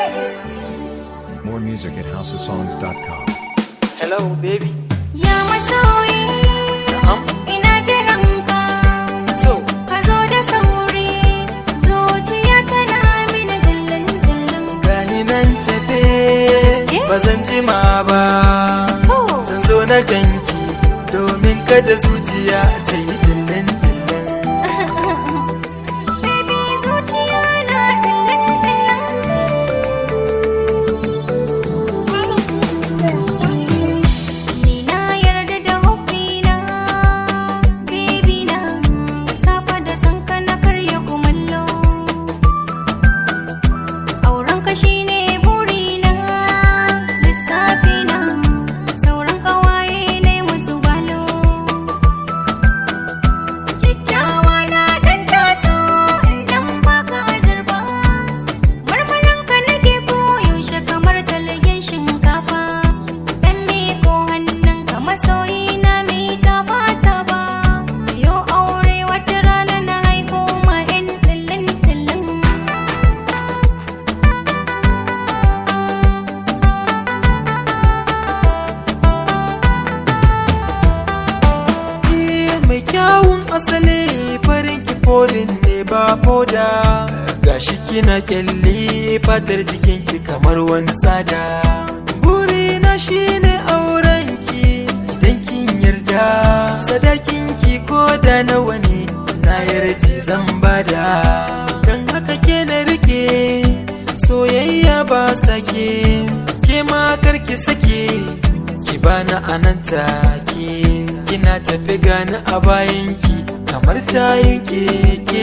More music at houseofsongs.com. Hello, baby. Ya masoyi, Na'am. ina jiran ka. To, Ka zo da sauri, zuciya tana mini dillin dillin. gani nan tafe, Gaske? ba zan jima ba. To. Zan zo na ganki, domin kada zuciya ta yi dillin dillin. Baby zuciya na dillin dillin. Ni na yarda da hobbina, baby na. Da safa da sanka na karya kumallo. Aurenka shine burina, lissafi na. Sauran ƙawaye ne musu balo. Kyakkyawa na dan taso in dan baka azurba Marmaranka nake koyaushe kamar talgen shinkafa Dan miko hannunka masoyi na mai taba taba Yo aure wata rana na haifo ma 'yan tillin tillin Ni mai kyawun asali farin kifolin ne ba foda. Gashi kina kyalli fatar jikinki kamar wani tsada. Burina shine aurenki idan kin yarda. Sadakinki ko da nawa ne na yarji zan bada. Don haka ke na rike soyayya ba sake. Ke ma karki sake ki bani anan take kina tafi gani a bayanki kamar tayin keke